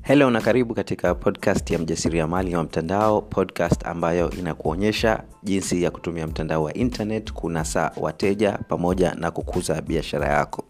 helo na karibu katika podcast ya mjasiriamali wa mtandao podcast ambayo inakuonyesha jinsi ya kutumia mtandao wa internet kunasa wateja pamoja na kukuza biashara yako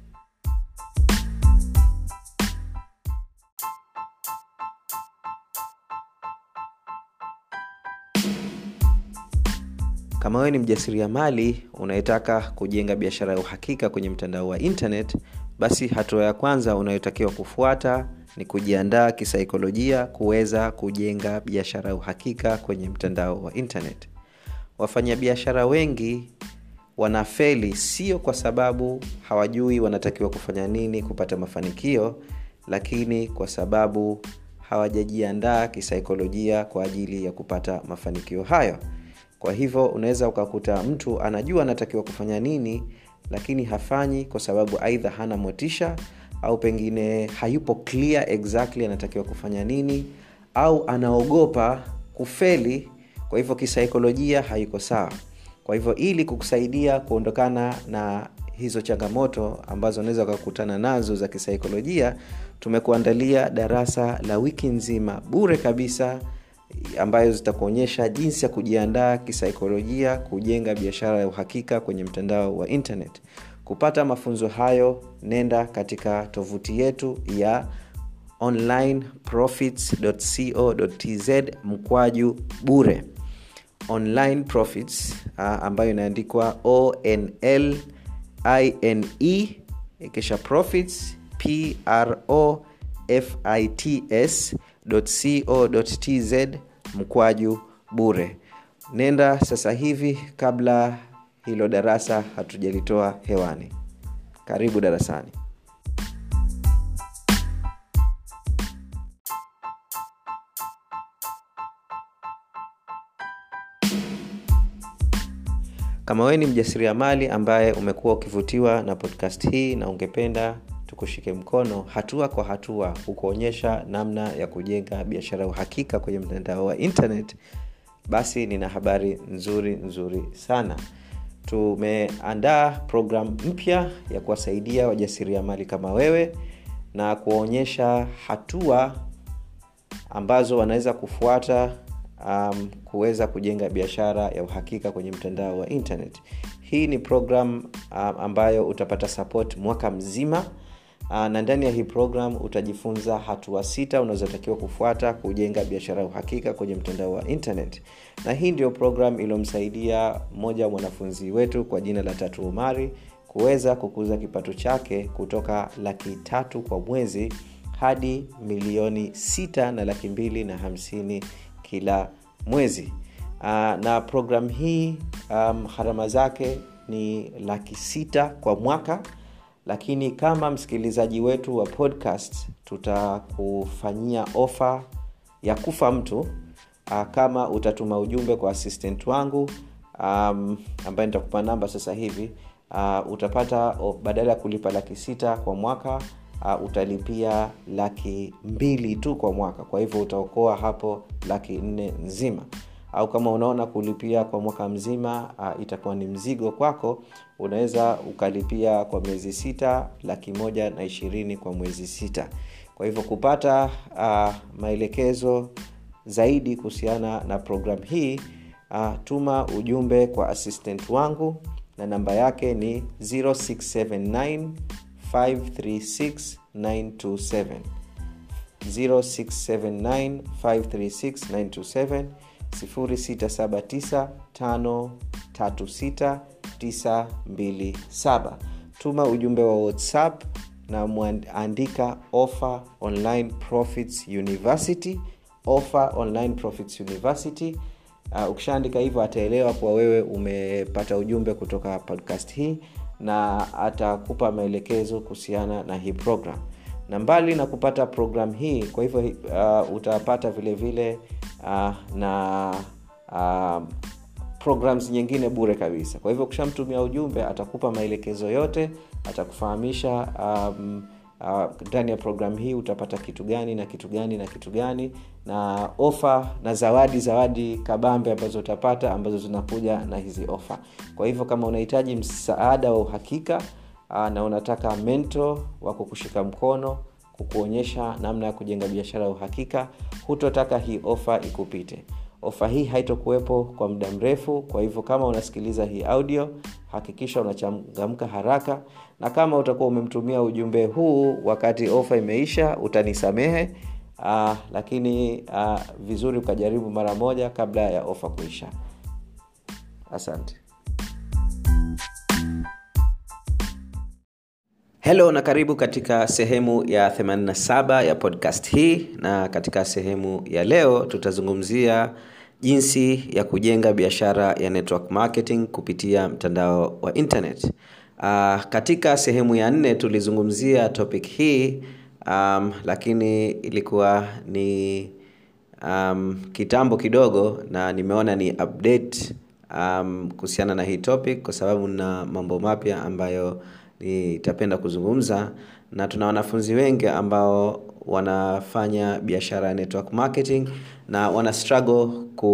kama wewe ni mjasiriamali unayetaka kujenga biashara ya uhakika kwenye mtandao wa internet basi hatua ya kwanza unayotakiwa kufuata ni kujiandaa kisaikolojia kuweza kujenga biashara ya uhakika kwenye mtandao wa internet wafanyabiashara wengi wanafeli sio kwa sababu hawajui wanatakiwa kufanya nini kupata mafanikio lakini kwa sababu hawajajiandaa kisaikolojia kwa ajili ya kupata mafanikio hayo kwa hivyo unaweza ukakuta mtu anajua anatakiwa kufanya nini lakini hafanyi kwa sababu aidha hana motisha au pengine hayupo clear exactly anatakiwa kufanya nini au anaogopa kufeli kwa hivyo kisaikolojia haiko sawa kwa hivyo ili kukusaidia kuondokana na hizo changamoto ambazo unaweza ukakutana nazo za kisaikolojia tumekuandalia darasa la wiki nzima bure kabisa ambayo zitakuonyesha jinsi ya kujiandaa kisaikolojia kujenga biashara ya uhakika kwenye mtandao wa internet kupata mafunzo hayo nenda katika tovuti yetu ya onlineprofits.co.tz mkwaju bure online profits uh, ambayo inaandikwa onl ine kisha profits pro fits co.tz mkwaju bure nenda sasa hivi kabla hilo darasa hatujalitoa hewani karibu darasani kama wewe ni mjasiriamali ambaye umekuwa ukivutiwa na podcast hii na ungependa tukushike mkono hatua kwa hatua hukuonyesha namna ya kujenga biashara ya uhakika kwenye mtandao wa internet basi nina habari nzuri nzuri sana tumeandaa programu mpya ya kuwasaidia wajasiriamali kama wewe na kuwaonyesha hatua ambazo wanaweza kufuata um, kuweza kujenga biashara ya uhakika kwenye mtandao wa internet hii ni program um, ambayo utapata support mwaka mzima uh, na ndani ya hii program utajifunza hatua sita unazotakiwa kufuata kujenga biashara ya uhakika kwenye mtandao wa internet na hii ndio program iliyomsaidia mmoja wa mwanafunzi wetu kwa jina la tatu umari kuweza kukuza kipato chake kutoka laki tatu kwa mwezi hadi milioni sita na laki mbili na hamsini kila mwezi uh, na program hii um, gharama zake ni laki sita kwa mwaka lakini kama msikilizaji wetu wa podcast tutakufanyia ofa ya kufa mtu uh, kama utatuma ujumbe kwa assistant wangu um, ambaye nitakupa namba sasa hivi uh, utapata oh, badala ya kulipa laki sita kwa mwaka uh, utalipia laki mbili tu kwa mwaka kwa hivyo utaokoa hapo laki nne nzima au kama unaona kulipia kwa mwaka mzima uh, itakuwa ni mzigo kwako unaweza ukalipia kwa miezi sita laki moja na ishirini kwa mwezi sita kwa hivyo kupata uh, maelekezo zaidi kuhusiana na programu hii uh, tuma ujumbe kwa assistant wangu na namba yake ni 0679 536 927 0679 536 927 0679536927 tuma ujumbe wa whatsapp na mwandika offer online profits university offer online profits university uh, ukishaandika hivyo ataelewa kuwa wewe umepata ujumbe kutoka podcast hii na atakupa maelekezo kuhusiana na hii program na mbali na kupata program hii kwa hivyo uh, utapata vile vile uh, na uh, programs nyingine bure kabisa kwa hivyo ukishamtumia ujumbe atakupa maelekezo yote atakufahamisha um, ndani uh, ya programu hii utapata kitu gani na kitu gani na kitu gani na ofa na zawadi zawadi kabambe ambazo utapata ambazo zinakuja na hizi ofa kwa hivyo kama unahitaji msaada wa uhakika uh, na unataka mento wa kukushika mkono kukuonyesha namna ya kujenga biashara ya uhakika hutotaka hii ofa ikupite ofa hii haitokuwepo kwa muda mrefu kwa hivyo kama unasikiliza hii audio hakikisha unachangamka haraka na kama utakuwa umemtumia ujumbe huu wakati ofa imeisha utanisamehe uh, lakini uh, vizuri ukajaribu mara moja kabla ya ofa kuisha asante helo na karibu katika sehemu ya 87 ya podcast hii na katika sehemu ya leo tutazungumzia jinsi ya kujenga biashara ya network marketing kupitia mtandao wa internet uh, katika sehemu ya nne tulizungumzia topic hii um, lakini ilikuwa ni um, kitambo kidogo na nimeona ni update um, kuhusiana na hii topic kwa sababu na mambo mapya ambayo nitapenda kuzungumza na tuna wanafunzi wengi ambao wanafanya biashara ya network marketing na wana struggle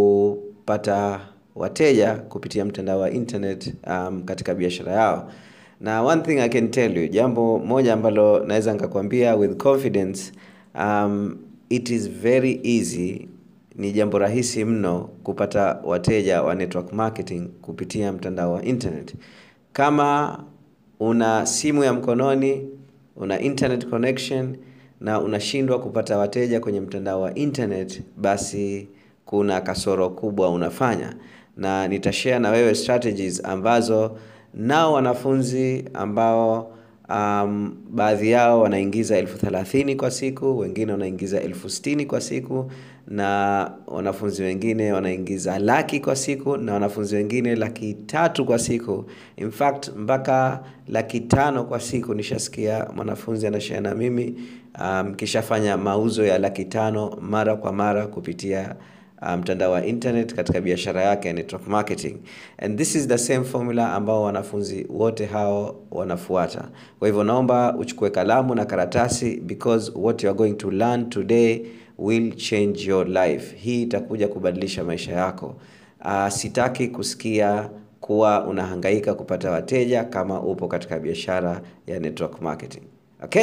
kupata wateja kupitia mtandao wa internet um, katika biashara yao na one thing i can tell you jambo moja ambalo naweza nikakwambia with confidence um, it is very easy ni jambo rahisi mno kupata wateja wa network marketing kupitia mtandao wa internet kama una simu ya mkononi una internet connection na unashindwa kupata wateja kwenye mtandao wa internet basi kuna kasoro kubwa unafanya na nitashare na wewe strategies ambazo nao wanafunzi ambao um, baadhi yao wanaingiza elfu thelathini kwa siku wengine wanaingiza elfu stini kwa siku na wanafunzi wengine wanaingiza laki kwa siku na wanafunzi wengine laki tatu kwa siku in fact mpaka laki tano kwa siku nishasikia mwanafunzi anashare na mimi mkishafanya um, mauzo ya laki tano mara kwa mara kupitia mtandao um, wa internet katika biashara yake ya network marketing and this is the same formula ambao wanafunzi wote hao wanafuata kwa hivyo naomba uchukue kalamu na karatasi because what you are going to learn today will change your life hii itakuja kubadilisha maisha yako uh, sitaki kusikia kuwa unahangaika kupata wateja kama upo katika biashara ya network marketing okay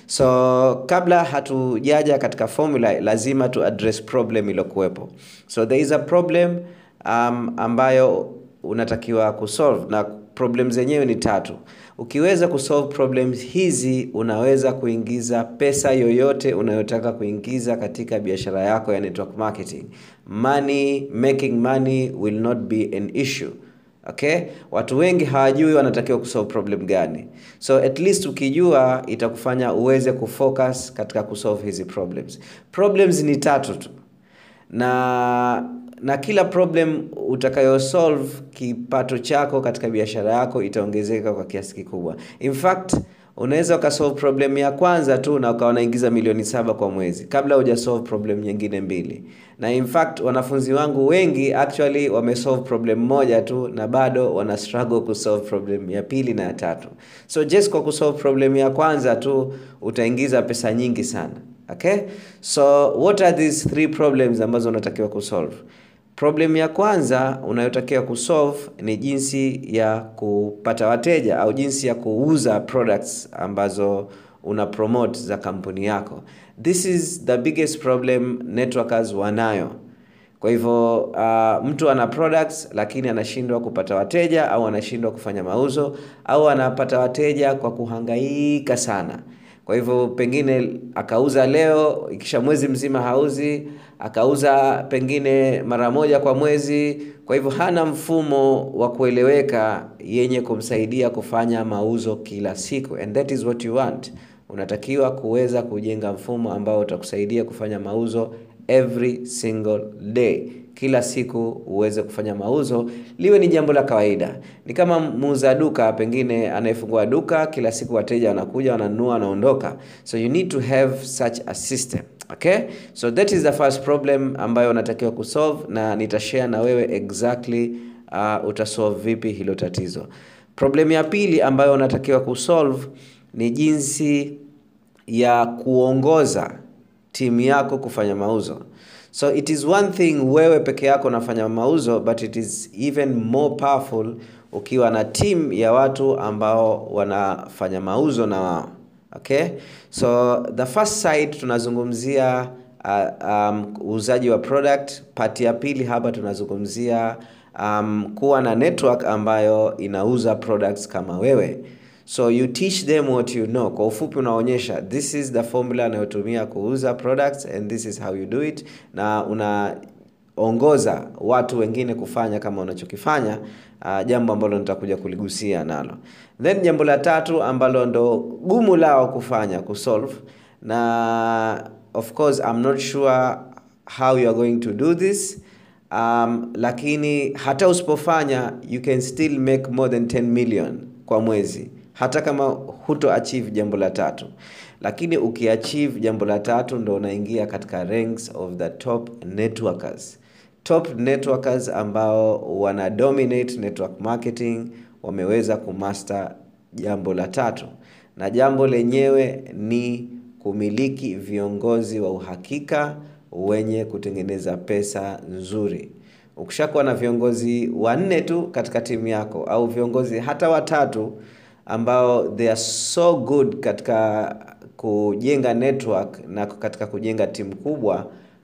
so kabla hatujaja katika formula lazima tu address problem iliyokuwepo so there is a problem um, ambayo unatakiwa kusolve na problem zenyewe ni tatu ukiweza kusolve problems hizi unaweza kuingiza pesa yoyote unayotaka kuingiza katika biashara yako ya network marketing money making money will not be an issue okay watu wengi hawajui wanatakiwa kusolve problem gani so at least ukijua itakufanya uweze kufocus katika kusolve hizi problems problems ni tatu tu na na kila problem utakayosolve kipato chako katika biashara yako itaongezeka kwa kiasi kikubwa in fact unaweza ukasolve problem ya kwanza tu na ukawa unaingiza milioni saba kwa mwezi kabla hujasolve problem nyingine mbili na in fact wanafunzi wangu wengi actually wamesolve problem moja tu na bado wana struggle kusolve problem ya pili na ya tatu so just kwa kusolve problem ya kwanza tu utaingiza pesa nyingi sana okay so what are these three problems ambazo unatakiwa kusolve problem ya kwanza unayotakiwa kusolve ni jinsi ya kupata wateja au jinsi ya kuuza products ambazo una promote za kampuni yako this is the biggest problem networkers wanayo kwa hivyo uh, mtu ana products lakini anashindwa kupata wateja au anashindwa kufanya mauzo au anapata wateja kwa kuhangaika sana kwa hivyo pengine akauza leo ikisha mwezi mzima hauzi akauza pengine mara moja kwa mwezi kwa hivyo hana mfumo wa kueleweka yenye kumsaidia kufanya mauzo kila siku and that is what you want unatakiwa kuweza kujenga mfumo ambao utakusaidia kufanya mauzo every single day kila siku uweze kufanya mauzo liwe ni jambo la kawaida ni kama muuza duka pengine anayefungua duka kila siku wateja wanakuja wananunua wanaondoka so you need to have such a system okay so that is the first problem ambayo unatakiwa kusolve na nitashare na wewe exactly uh, utasolve vipi hilo tatizo problem ya pili ambayo unatakiwa kusolve ni jinsi ya kuongoza timu yako kufanya mauzo so it is one thing wewe peke yako unafanya mauzo but it is even more powerful ukiwa na timu ya watu ambao wanafanya mauzo na wao okay so the first side tunazungumzia uh, um, uuzaji wa product pati ya pili hapa tunazungumzia um, kuwa na network ambayo inauza products kama wewe so you teach them what you know kwa ufupi unaonyesha this is the formula anayotumia kuuza products and this is how you do it na unaongoza watu wengine kufanya kama unachokifanya uh, jambo ambalo nitakuja kuligusia nalo then jambo la tatu ambalo ndo gumu lao kufanya kusolve na of course I'm not sure how you are going to do this um, lakini hata usipofanya you can still make more than 10 million kwa mwezi hata kama huto achieve jambo la tatu lakini ukiachieve jambo la tatu ndo unaingia katika ranks of the top networkers top networkers ambao wana dominate network marketing wameweza kumaster jambo la tatu na jambo lenyewe ni kumiliki viongozi wa uhakika wenye kutengeneza pesa nzuri ukishakuwa na viongozi wanne tu katika timu yako au viongozi hata watatu ambao they are so good katika kujenga network na katika kujenga timu kubwa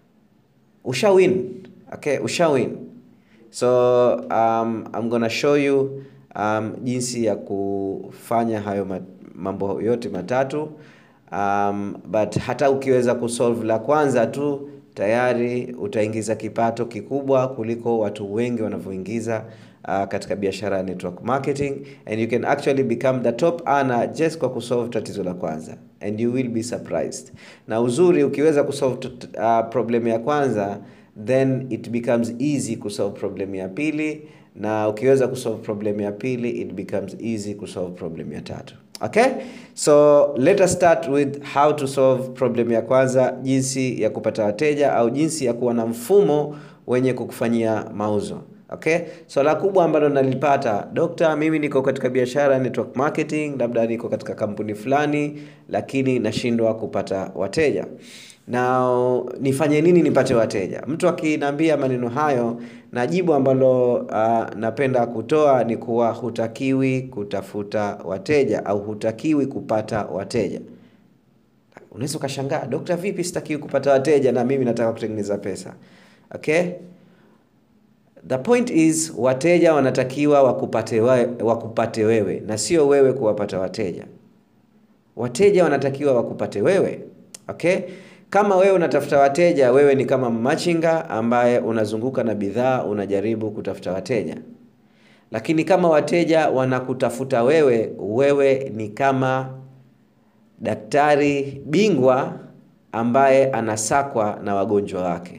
ushawin okay ushawin so um, I'm gonna show you um, jinsi ya kufanya hayo mambo yote matatu um, but hata ukiweza kusolve la kwanza tu tayari utaingiza kipato kikubwa kuliko watu wengi wanavyoingiza uh, katika biashara ya network marketing and you can actually become the top earner just kwa kusolve tatizo la kwanza and you will be surprised na uzuri ukiweza kusolve uh, problem ya kwanza then it becomes easy kusolve problem ya pili na ukiweza kusolve problem ya pili it becomes easy kusolve problem ya tatu okay so let us start with how to solve problem ya kwanza jinsi ya kupata wateja au jinsi ya kuwa na mfumo wenye kukufanyia mauzo okay so la kubwa ambalo nalipata dokta mimi niko katika biashara network marketing labda niko katika kampuni fulani lakini nashindwa kupata wateja na nifanye nini nipate wateja mtu akiniambia maneno hayo na jibu ambalo uh, napenda kutoa ni kuwa hutakiwi kutafuta wateja au hutakiwi kupata wateja unaweza ukashangaa dokta vipi sitakiwi kupata wateja na mimi nataka kutengeneza pesa okay the point is wateja wanatakiwa wakupate, we, wakupate wewe na sio wewe kuwapata wateja wateja wanatakiwa wakupate wewe okay kama wewe unatafuta wateja wewe ni kama machinga ambaye unazunguka na bidhaa unajaribu kutafuta wateja lakini kama wateja wanakutafuta wewe wewe ni kama daktari bingwa ambaye anasakwa na wagonjwa wake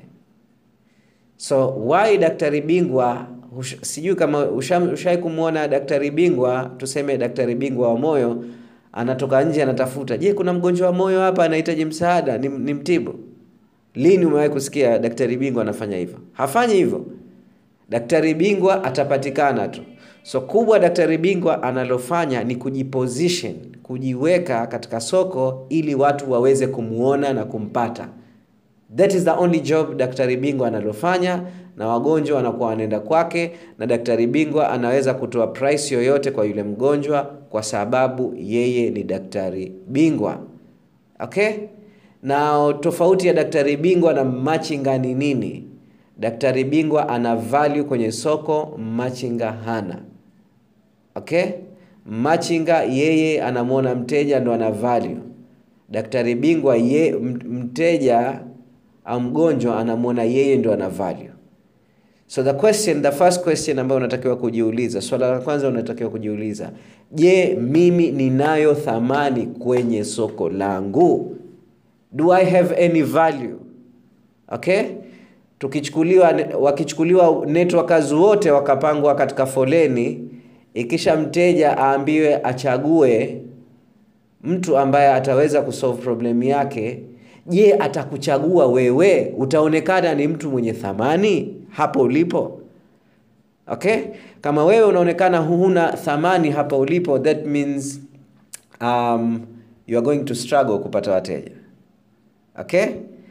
so why daktari bingwa ush, sijui kama ushawai kumwona daktari bingwa tuseme daktari bingwa wa moyo anatoka nje anatafuta je kuna mgonjwa wa moyo hapa anahitaji msaada ni, ni mtibu lini umewahi kusikia daktari bingwa anafanya hivyo hafanyi hivyo daktari bingwa atapatikana tu so kubwa daktari bingwa analofanya ni kujiposition kujiweka katika soko ili watu waweze kumuona na kumpata that is the only job daktari bingwa analofanya na wagonjwa wanakuwa wanaenda kwake na daktari bingwa anaweza kutoa price yoyote kwa yule mgonjwa kwa sababu yeye ni daktari bingwa okay na tofauti ya daktari bingwa na machinga ni nini daktari bingwa ana value kwenye soko machinga hana okay machinga yeye anamwona mteja ndo ana value daktari bingwa ye mteja au mgonjwa anamwona yeye ndo ana value so the question the first question ambayo unatakiwa kujiuliza swala la kwanza unatakiwa kujiuliza je mimi ninayo thamani kwenye soko langu do i have any value okay tukichukuliwa wakichukuliwa networkers wote wakapangwa katika foleni ikisha mteja aambiwe achague mtu ambaye ataweza kusolve problem yake je atakuchagua wewe utaonekana ni mtu mwenye thamani hapo ulipo okay kama wewe unaonekana huna thamani hapa ulipo that means um, you are going to struggle kupata wateja okay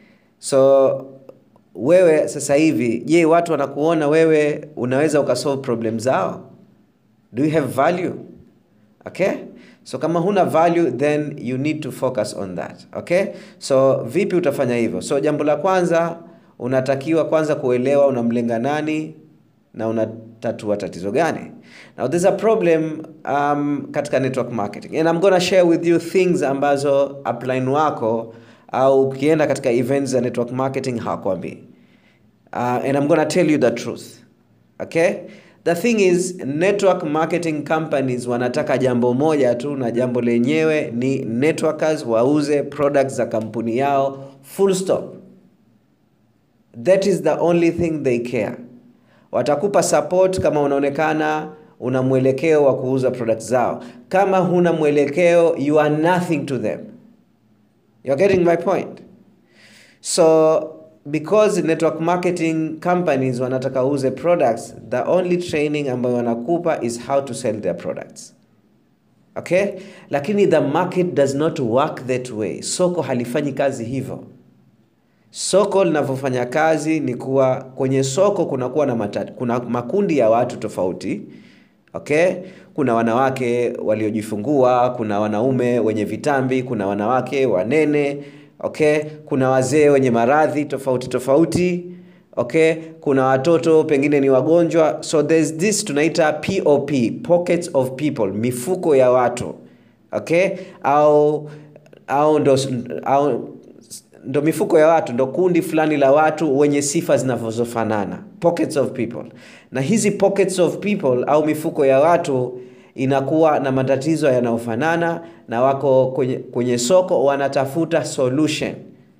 so wewe sasa hivi je watu wanakuona wewe unaweza ukasolve problem zao do you have value okay so kama huna value then you need to focus on that okay so vipi utafanya hivyo so jambo la kwanza unatakiwa kwanza kuelewa unamlenga nani na unatatua tatizo gani now there's a problem um, katika network marketing and I'm gonna share with you things ambazo upline wako au ukienda katika events za network marketing hawakwambii uh, and I'm gonna tell you the truth okay the thing is network marketing companies wanataka jambo moja tu na jambo lenyewe ni networkers wauze products za kampuni yao full stop that is the only thing they care watakupa support kama unaonekana una mwelekeo wa kuuza product zao kama huna mwelekeo you are nothing to them you're getting my point so because network marketing companies wanataka uze products the only training ambayo wanakupa is how to sell their products okay lakini the market does not work that way soko halifanyi kazi hivyo soko linavyofanya kazi ni kuwa kwenye soko kunakuwa na matati, kuna makundi ya watu tofauti okay kuna wanawake waliojifungua kuna wanaume wenye vitambi kuna wanawake wanene okay kuna wazee wenye maradhi tofauti tofauti okay kuna watoto pengine ni wagonjwa so there's this tunaita pop pockets of people mifuko ya watu okay au au ndo, au ndo mifuko ya watu ndo kundi fulani la watu wenye sifa zinazofanana pockets of people na hizi pockets of people au mifuko ya watu inakuwa na matatizo yanayofanana na wako kwenye, kwenye soko wanatafuta solution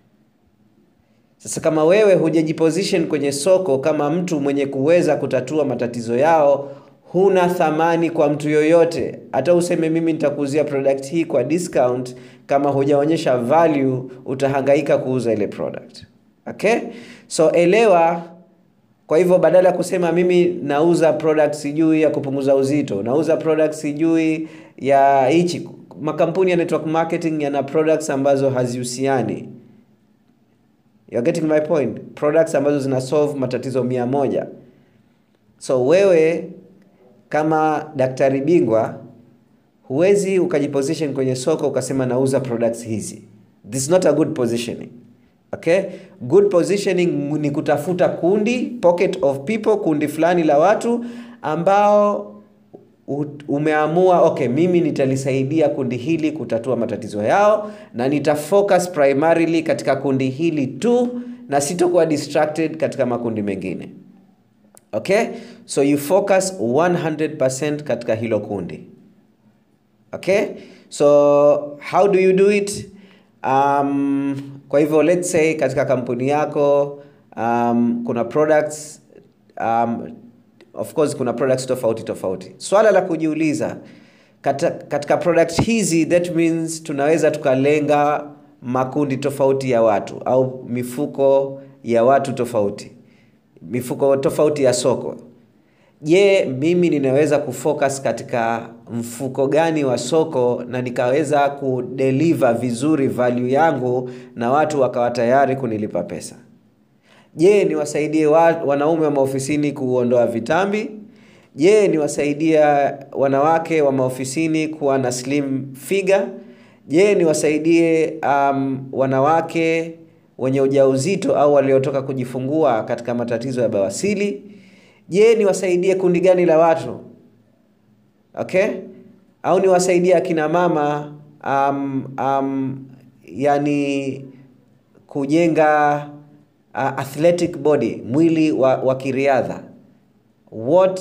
sasa kama wewe hujajiposition kwenye soko kama mtu mwenye kuweza kutatua matatizo yao huna thamani kwa mtu yoyote hata useme mimi nitakuuzia product hii kwa discount kama hujaonyesha value utahangaika kuuza ile product okay so elewa kwa hivyo badala ya kusema mimi nauza product sijui ya kupunguza uzito nauza product sijui ya hichi makampuni ya network marketing yana products ambazo hazihusiani You're getting my point products ambazo zina solve matatizo mia moja so wewe kama daktari bingwa huwezi ukajiposition kwenye soko ukasema nauza products hizi this is not a good positioning okay good positioning ni kutafuta kundi pocket of people kundi fulani la watu ambao umeamua okay mimi nitalisaidia kundi hili kutatua matatizo yao na nitafocus primarily katika kundi hili tu na sitokuwa distracted katika makundi mengine okay so you focus 100% katika hilo kundi okay so how do you do it um, kwa hivyo let's say katika kampuni yako um, kuna products um, of course kuna products tofauti tofauti swala la kujiuliza katika, katika product hizi that means tunaweza tukalenga makundi tofauti ya watu au mifuko ya watu tofauti mifuko tofauti ya soko je mimi ninaweza kufocus katika mfuko gani wa soko na nikaweza kudeliver vizuri value yangu na watu wakawa tayari kunilipa pesa je niwasaidie wa, wanaume wa maofisini kuondoa vitambi je niwasaidie wanawake wa maofisini kuwa na slim figure je niwasaidie um, wanawake wenye ujauzito au waliotoka kujifungua katika matatizo ya bawasili je niwasaidie kundi gani la watu okay au niwasaidie akina mama um, um, yani kujenga uh, athletic body mwili wa, wa kiriadha what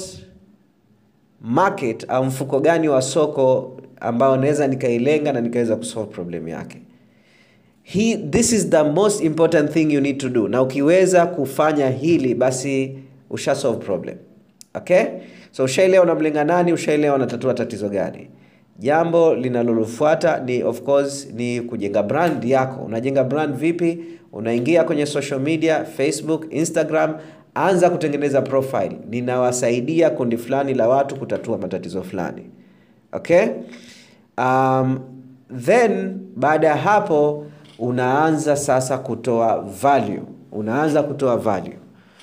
market au mfuko gani wa soko ambao naweza nikailenga na nikaweza kusolve problem yake He, this is the most important thing you need to do na ukiweza kufanya hili basi usha solve problem okay so ushaelewa unamlenga nani ushaelewa unatatua tatizo gani jambo linalolofuata ni of course ni kujenga brand yako unajenga brand vipi unaingia kwenye social media facebook instagram anza kutengeneza profile ninawasaidia kundi fulani la watu kutatua matatizo fulani okay um, then baada ya hapo unaanza sasa kutoa value unaanza kutoa value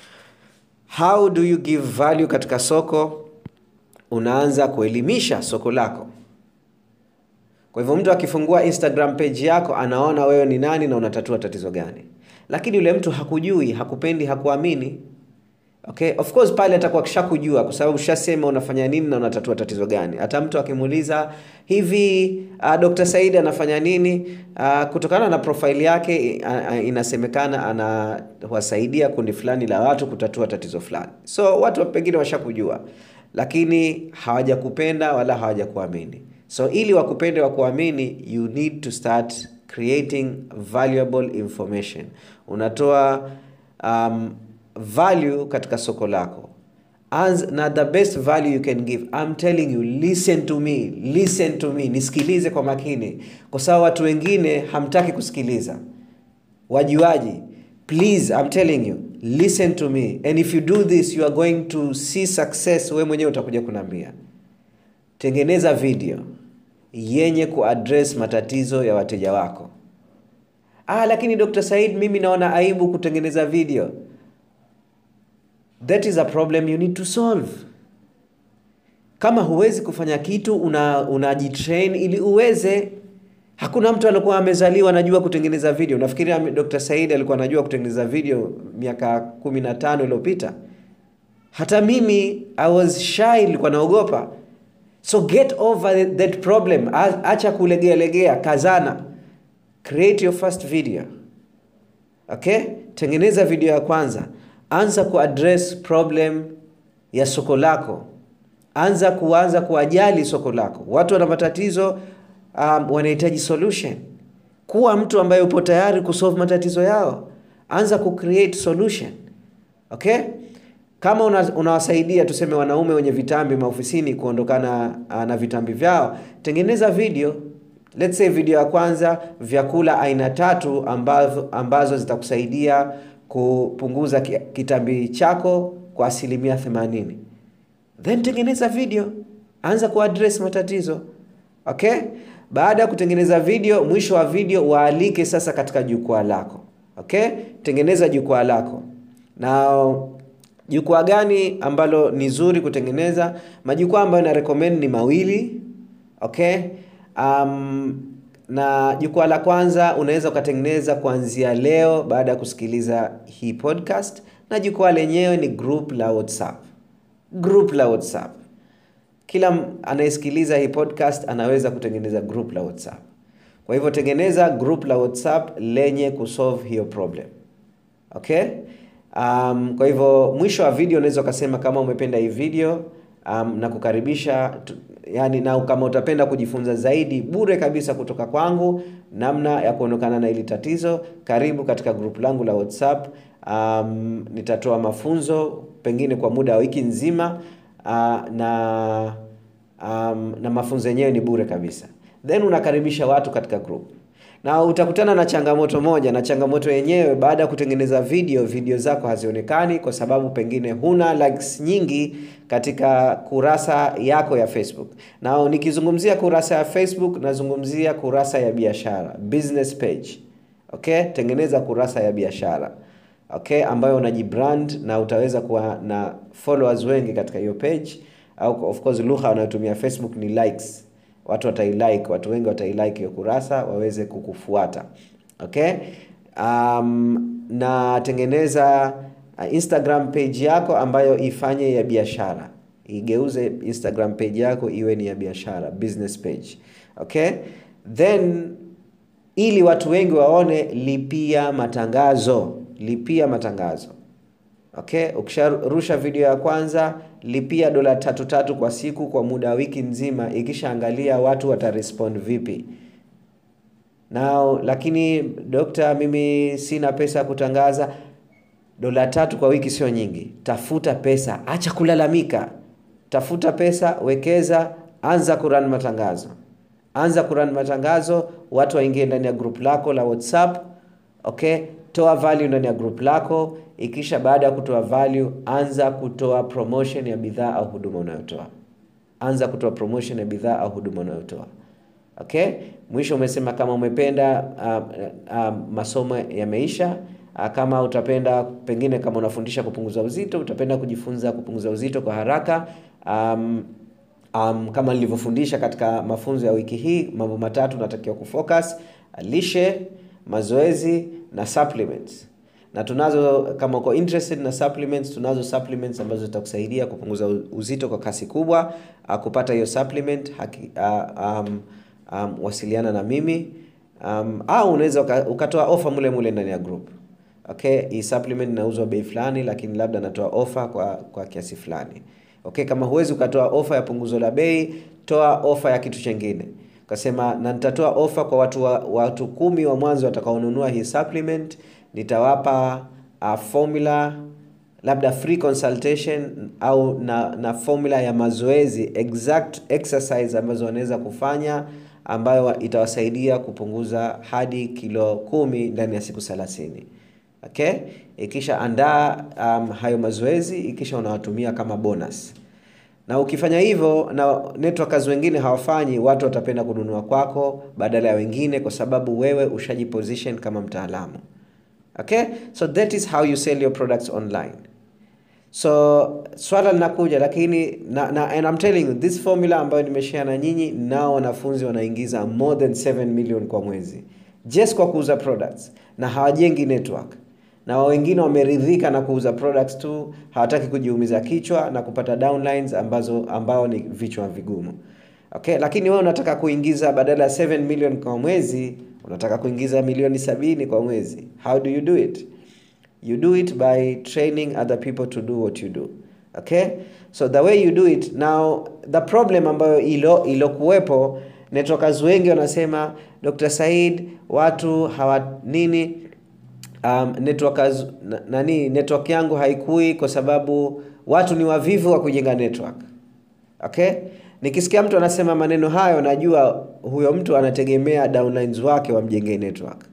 how do you give value katika soko unaanza kuelimisha soko lako kwa hivyo mtu akifungua instagram page yako anaona wewe ni nani na unatatua tatizo gani lakini yule mtu hakujui hakupendi hakuamini okay of course pale atakuwa kishakujua kwa sababu ushasema unafanya nini na unatatua tatizo gani hata mtu akimuuliza hivi uh, dr saidi anafanya nini uh, kutokana na profaili yake uh, uh, inasemekana anawasaidia kundi fulani la watu kutatua tatizo fulani so watu pengine washakujua lakini hawajakupenda wala hawajakuamini so ili wakupende wakuamini you need to start creating valuable information unatoa um, value katika soko lako As, na the best value you can give I'm telling you listen to me listen to me nisikilize kwa makini kwa sababu watu wengine hamtaki kusikiliza wajuaji please I'm telling you listen to me and if you do this you are going to see success we mwenyewe utakuja kunaambia tengeneza video yenye kuaddress matatizo ya wateja wako ah, lakini dr said mimi naona aibu kutengeneza video that is a problem you need to solve kama huwezi kufanya kitu unajitrain una ili uweze hakuna mtu alikuwa amezaliwa anajua kutengeneza video nafikiri dr said alikuwa anajua kutengeneza video miaka kumi na tano iliyopita hata mimi i was shy ilikuwa naogopa so get over that problem acha kulegealegea kazana create your first video okay tengeneza video ya kwanza anza kuaddress problem ya soko lako anza kuanza kuwajali soko lako watu wana matatizo um, wanahitaji solution kuwa mtu ambaye upo tayari kusolve matatizo yao anza kucreate solution okay kama unawasaidia una tuseme wanaume wenye vitambi maofisini kuondokana uh, na vitambi vyao tengeneza video let's say video ya kwanza vyakula aina tatu ambazo, ambazo zitakusaidia kupunguza kitambi chako kwa asilimia 80 then tengeneza video anza kuaddress matatizo okay baada ya kutengeneza video mwisho wa video waalike sasa katika jukwaa lako okay tengeneza jukwaa lako na jukwaa gani ambalo ni zuri kutengeneza majukwaa ambayo na recommend ni mawili okay um, na jukwaa la kwanza unaweza ukatengeneza kuanzia leo baada ya kusikiliza hii podcast na jukwaa lenyewe ni group la whatsapp group la whatsapp kila anayesikiliza hii podcast anaweza kutengeneza group la whatsapp kwa hivyo tengeneza group la whatsapp lenye kusolve hiyo problem okay um, kwa hivyo mwisho wa video unaweza ukasema kama umependa hii video um, na kukaribisha yani na kama utapenda kujifunza zaidi bure kabisa kutoka kwangu namna ya kuondokana na hili tatizo karibu katika grupu langu la whatsapp um, nitatoa mafunzo pengine kwa muda wa wiki nzima uh, na um, na mafunzo yenyewe ni bure kabisa then unakaribisha watu katika group na utakutana na changamoto moja na changamoto yenyewe baada ya kutengeneza video video zako hazionekani kwa sababu pengine huna likes nyingi katika kurasa yako ya facebook na nikizungumzia kurasa ya facebook nazungumzia kurasa ya biashara business page okay tengeneza kurasa ya biashara okay ambayo unajibrand na utaweza kuwa na followers wengi katika hiyo page au of course lugha wanayotumia facebook ni likes watu watailike watu wengi watailike hiyo kurasa waweze kukufuata okay um, na tengeneza uh, instagram page yako ambayo ifanye ya biashara igeuze instagram page yako iwe ni ya biashara business page okay then ili watu wengi waone lipia matangazo lipia matangazo okay ukisharusha video ya kwanza lipia dola tatu tatu kwa siku kwa muda wa wiki nzima ikishaangalia watu watarespond vipi nao lakini dokta mimi sina pesa ya kutangaza dola tatu kwa wiki sio nyingi tafuta pesa acha kulalamika tafuta pesa wekeza anza kuran matangazo anza kuran matangazo watu waingie ndani ya group lako la whatsapp okay toa value ndani ya group lako ikisha baada ya kutoa value anza kutoa promotion ya bidhaa au huduma unayotoa anza kutoa promotion ya bidhaa au huduma unayotoa okay mwisho umesema kama umependa uh, uh, masomo yameisha uh, kama utapenda pengine kama unafundisha kupunguza uzito utapenda kujifunza kupunguza uzito kwa haraka um, um, kama nilivyofundisha katika mafunzo ya wiki hii mambo matatu unatakiwa kufocus lishe mazoezi na supplements na tunazo kama uko interested na supplements tunazo supplements ambazo zitakusaidia kupunguza uzito kwa kasi kubwa uh, kupata hiyo supplement haki, uh, um, um, wasiliana na mimi um, au unaweza uka, ukatoa ofa mule mule ndani ya group okay hii supplement inauzwa bei fulani lakini labda natoa ofa kwa kwa kiasi fulani okay kama huwezi ukatoa ofa ya punguzo la bei toa ofa ya kitu chengine ukasema na nitatoa ofa kwa watu wa, watu kumi wa mwanzo watakaonunua hii supplement nitawapa uh, formula labda free consultation au na, na formula ya mazoezi exact exercise ambazo wanaweza kufanya ambayo itawasaidia kupunguza hadi kilo kumi ndani ya siku thelathini okay ikisha andaa um, hayo mazoezi ikisha unawatumia kama bonus na ukifanya hivyo na networkers wengine hawafanyi watu watapenda kununua kwako badala ya wengine kwa sababu wewe ushajiposition kama mtaalamu okay so that is how you sell your products online so swala linakuja lakini na, na, and I'm telling you this formula ambayo nimeshare na nyinyi nao wanafunzi wanaingiza more than 7 million kwa mwezi just kwa kuuza products na hawajengi network na wengine wameridhika na kuuza products tu hawataki kujiumiza kichwa na kupata downlines ambazo ambao ni vichwa vigumu okay lakini wewe unataka kuingiza badala ya 7 million kwa mwezi unataka kuingiza milioni sabini kwa mwezi how do you do it you do it by training other people to do what you do okay so the way you do it now the problem ambayo ilo ilokuwepo networkers wengi wanasema dr said watu hawa nini um, networkers, na, nani network yangu haikui kwa sababu watu ni wavivu wa kujenga network okay nikisikia mtu anasema maneno hayo najua huyo mtu anategemea downlines wake wamjengee network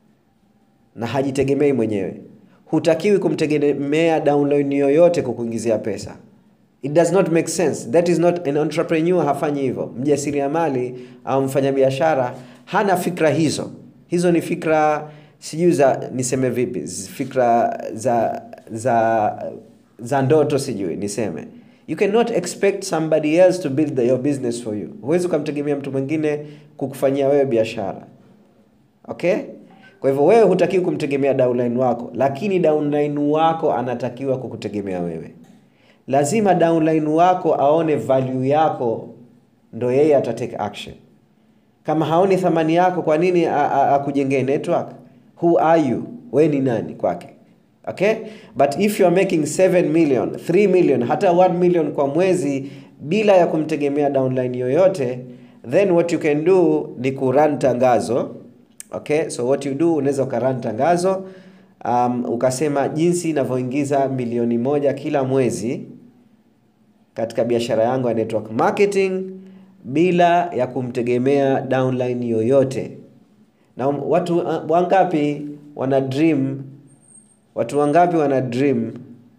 na hajitegemei mwenyewe hutakiwi kumtegemea downline yoyote kukuingizia pesa it does not make sense that is not an entrepreneur hafanyi hivyo mjasiriamali au mfanyabiashara hana fikra hizo hizo ni fikra sijui za niseme vipi fikra za za za ndoto sijui niseme you cannot expect somebody else to build the, your business for you huwezi ukamtegemea mtu mwingine kukufanyia wewe biashara okay kwa hivyo wewe hutakiwi kumtegemea downline wako lakini downline wako anatakiwa kukutegemea wewe lazima downline wako aone value yako ndo yeye atatake action kama haoni thamani yako kwa nini akujengee network who are you we ni nani kwake okay but if you are making 7 million 3 million hata 1 million kwa mwezi bila ya kumtegemea downline yoyote then what you can do ni kurun tangazo okay so what you do unaweza ukarun tangazo um, ukasema jinsi inavyoingiza milioni moja kila mwezi katika biashara yangu ya network marketing bila ya kumtegemea downline yoyote na watu uh, wangapi wana dream watu wangapi wana dream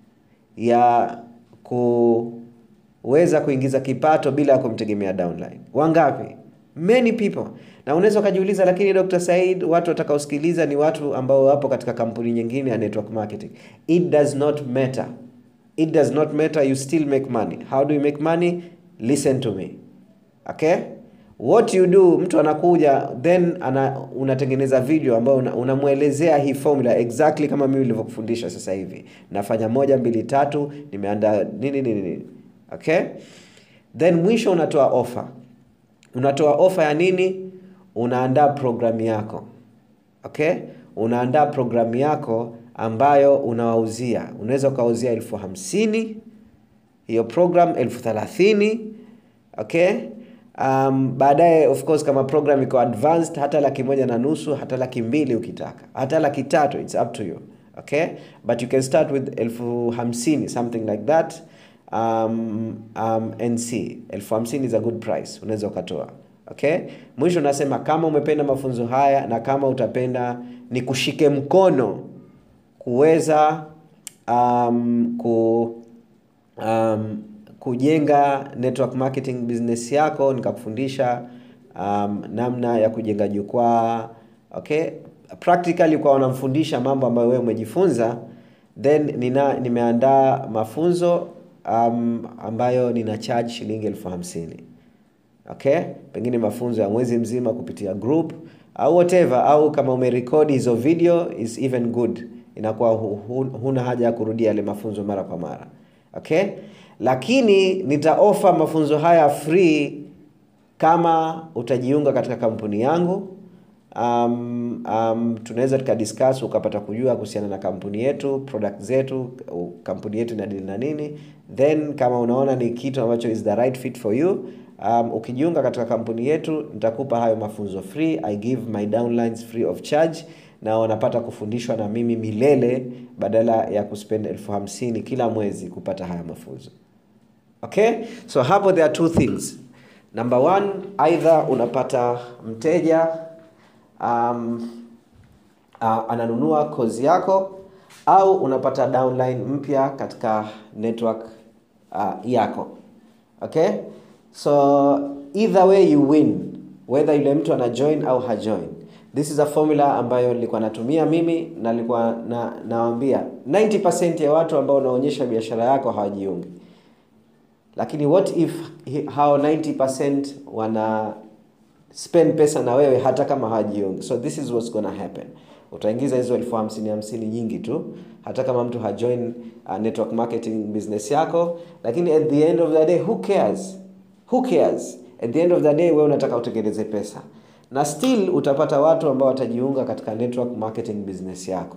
ya kuweza kuingiza kipato bila ya kumtegemea downline wangapi many people na unaweza ukajiuliza lakini dr said watu watakaosikiliza ni watu ambao wapo katika kampuni nyingine ya network marketing it does not matter it does not matter you still make money how do you make money listen to me okay what you do mtu anakuja then ana, unatengeneza video ambayo unamwelezea una hii formula exactly kama mimi nilivyokufundisha sasa hivi nafanya moja mbili tatu nimeandaa nini nini nini okay then mwisho unatoa offer unatoa ofa ya nini unaandaa programu yako okay unaandaa programu yako ambayo unawauzia unaweza ukawauzia elfu hamsini hiyo program elfu thelathini okay um, baadaye of course kama program iko advanced hata laki moja na nusu hata laki mbili ukitaka hata laki tatu its up to you okay but you can start with elfu hamsini something like that um, um, nc elfu hamsini is a good price unaweza ukatoa okay mwisho nasema kama umependa mafunzo haya na kama utapenda ni kushike mkono kuweza um, ku um, kujenga network marketing business yako nikakufundisha um, namna ya kujenga jukwaa okay practically kwa wanamfundisha mambo ambayo wewe umejifunza then nina nimeandaa mafunzo um, ambayo nina charge shilingi elfu hamsini okay pengine mafunzo ya mwezi mzima kupitia group au whatever au kama umerekodi hizo video is even good inakuwa hu, hu, huna haja ya kurudia yale mafunzo mara kwa mara okay lakini nitaofa mafunzo haya free kama utajiunga katika kampuni yangu um, um, tunaweza tukadiscuss ukapata kujua kuhusiana na kampuni yetu product zetu kampuni yetu inadili na nini then kama unaona ni kitu ambacho is the right fit for you um, ukijiunga katika kampuni yetu nitakupa hayo mafunzo free i give my downlines free of charge na wanapata kufundishwa na mimi milele badala ya kuspend elfu hamsini kila mwezi kupata haya mafunzo okay so hapo there are two things number one either unapata mteja um, uh, ananunua kozi yako au unapata downline mpya katika network uh, yako okay so either way you win whether yule mtu ana join au hajoin this is a formula ambayo nilikuwa natumia mimi na nilikuwa na nawambia 90 ya watu ambao unaonyesha biashara yako hawajiungi lakini what if hao 90 wana spend pesa na wewe hata kama hawajiungi so this is what's gonna happen utaingiza hizo elfu hamsini hamsini nyingi tu hata kama mtu hajoin uh, network marketing business yako lakini at the end of the day who cares who cares at the end of the day wewe unataka utengeneze pesa na still utapata watu ambao watajiunga katika network marketing business yako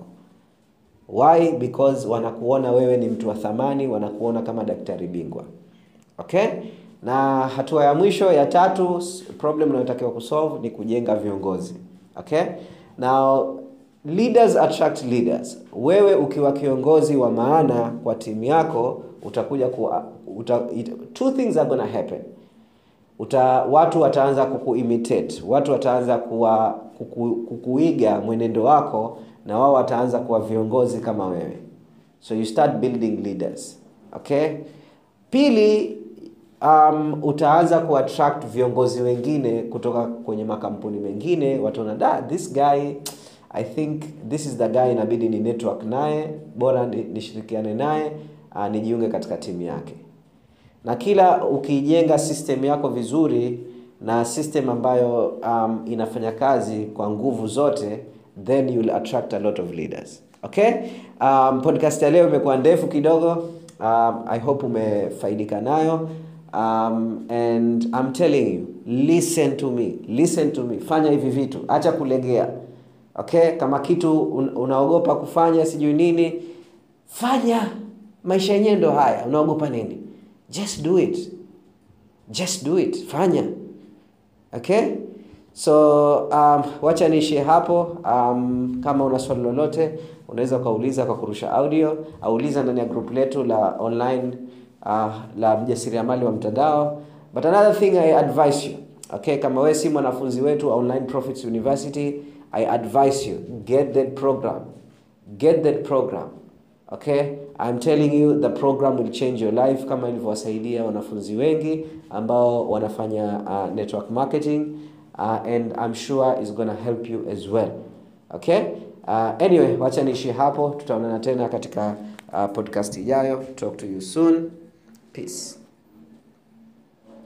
why because wanakuona wewe ni mtu wa thamani wanakuona kama daktari bingwa okay na hatua ya mwisho ya tatu problem unayotakiwa kusolve ni kujenga viongozi okay now leaders attract leaders wewe ukiwa kiongozi wa maana kwa timu yako utakuja ku, uta, it, two things are gonna happen uta, watu wataanza kukuimitate watu wataanza kuwa, kuku, kukuiga mwenendo wako na wao wataanza kuwa viongozi kama wewe so you start building leaders okay pili um, utaanza kuattract viongozi wengine kutoka kwenye makampuni mengine wataona da this guy i think this is the guy inabidi ni network naye bora nishirikiane naye uh, nijiunge katika timu yake na kila ukijenga system yako vizuri na system ambayo um, inafanya kazi kwa nguvu zote then you will attract a lot of leaders okay um, podcast ya leo imekuwa ndefu kidogo um, i hope umefaidika nayo um, and I'm telling you listen to me listen to me fanya hivi vitu acha kulegea okay kama kitu un, unaogopa kufanya sijui nini fanya maisha yenyewe ndo haya unaogopa nini just do it just do it fanya okay so um, wacha niishie hapo um, kama una swali lolote unaweza ukauliza kwa kurusha audio auliza ndani ya group letu la online uh, la mjasiriamali wa mtandao but another thing i advise you okay kama wewe si mwanafunzi wetu wa online profits university i advise you get that program get that program okay i'm telling you the program will change your life kama ilivyowasaidia wanafunzi wengi ambao wanafanya uh, network marketing uh, and i'm sure is gonna help you as well okay uh, anyway wacha niishi hapo tutaonana tena katika uh, podcast ijayo talk to you soon peace